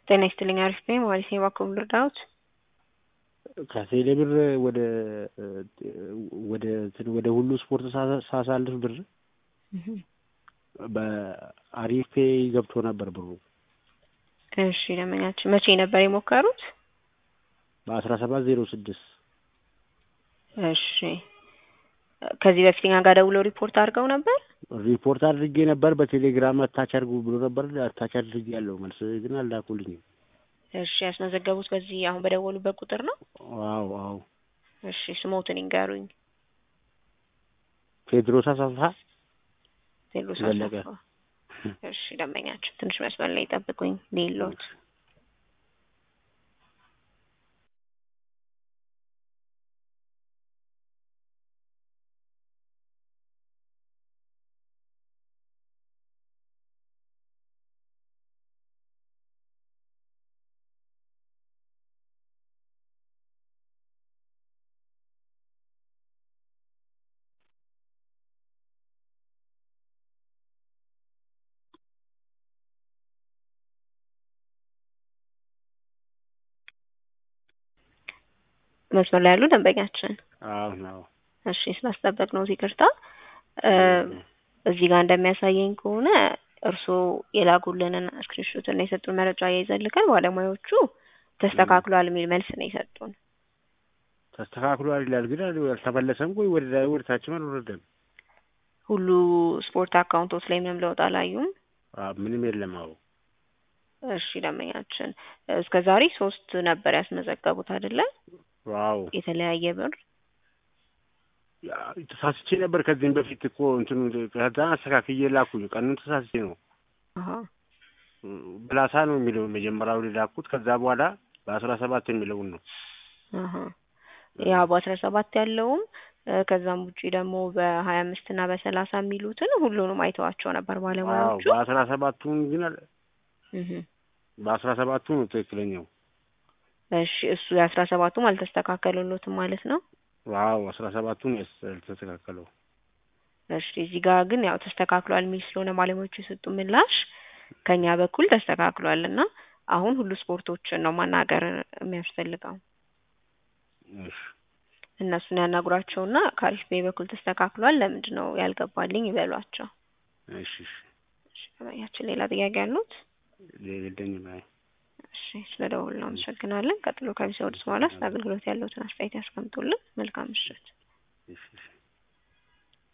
ጤና ይስጥልኝ አሪፍ ነኝ ማለት ነው። እባክዎ ልርዳዎት? ከቴሌ ብር ወደ ወደ እንትን ወደ ሁሉ ስፖርት ሳሳልፍ ብር በአሪፍ ፔይ ገብቶ ነበር ብሩ። እሺ ደንበኛችን መቼ ነበር የሞከሩት? በአስራ ሰባት ዜሮ ስድስት እሺ ከዚህ በፊት እኛ ጋር ደውለው ሪፖርት አድርገው ነበር? ሪፖርት አድርጌ ነበር። በቴሌግራም አታች አድርጉ ብሎ ነበር። አታች አድርጌ ያለው መልስ ግን አላኩልኝም። እሺ ያስመዘገቡት በዚህ አሁን በደወሉበት ቁጥር ነው? አዎ አዎ። እሺ ስሞትን ይንገሩኝ። ቴድሮስ አሰፋ ቴድሮስ ዘለቀ። አሰፋ። እሺ ደንበኛችን ትንሽ መስመር ላይ ጠብቁኝ ሌሎት መስመር ላይ ያሉ ደንበኛችን አዎ ነው። እሺ ስላስጠበቅ ነው ይቅርታ። እዚህ ጋር እንደሚያሳየኝ ከሆነ እርስዎ የላኩልንን ስክሪንሾት እና የሰጡን መረጃ ያይዘን ልከን ባለሙያዎቹ ተስተካክሏል የሚል መልስ ነው የሰጡን። ተስተካክሏል ይላል ግን አልተመለሰም። ቆይ ወደ ላይ ወደ ታችም አልወረደም። ሁሉ ስፖርት አካውንቶች ላይ ምንም ለውጥ አላዩም። አዎ ምንም የለም። አዎ እሺ ደንበኛችን እስከ ዛሬ ሶስት ነበር ያስመዘገቡት አይደለ? ዋው የተለያየ ብር ተሳስቼ ነበር ከዚህም በፊት እኮ እንትኑ ከዛ አስተካክዬ ላኩኝ። ቀኑን ተሳስቼ ነው አሀ ብላሳ ነው የሚለው መጀመሪያው ላኩት። ከዛ በኋላ በአስራ ሰባት የሚለውን ነው አሀ ያ በአስራ ሰባት ያለውም ከዛም ውጪ ደግሞ በሀያ አምስት እና በሰላሳ የሚሉትን ሁሉንም አይተዋቸው ነበር አዎ ባለሙያዎቹ። በአስራ ሰባቱን ግን አለ እህ በአስራ ሰባቱ ነው ትክክለኛው። እሺ እሱ የአስራ ሰባቱም አልተስተካከሉሎትም ማለት ነው። ዋው አስራ ሰባቱን ያልተስተካከለው እሺ እዚህ ጋር ግን ያው ተስተካክሏል የሚል ስለሆነ ባለሙያዎቹ የሰጡ ምላሽ ከኛ በኩል ተስተካክሏል እና አሁን ሁሉ ስፖርቶችን ነው ማናገር የሚያስፈልገው። እሺ እነሱን ያናግሯቸውና ከአሪፍ ቤ በኩል ተስተካክሏል ለምንድን ነው ያልገባልኝ ይበሏቸው። እሺ እሺ እሺ ያችን ሌላ ጥያቄ ያሉት? የለኝም። አይ እሺ ስለ ደወሉ አመሰግናለን። ቀጥሎ ከቢሰወድስ በኋላ ስለ አገልግሎት ያለውትን አስተያየት ያስቀምጡልን። መልካም ምሽት። እሺ እሺ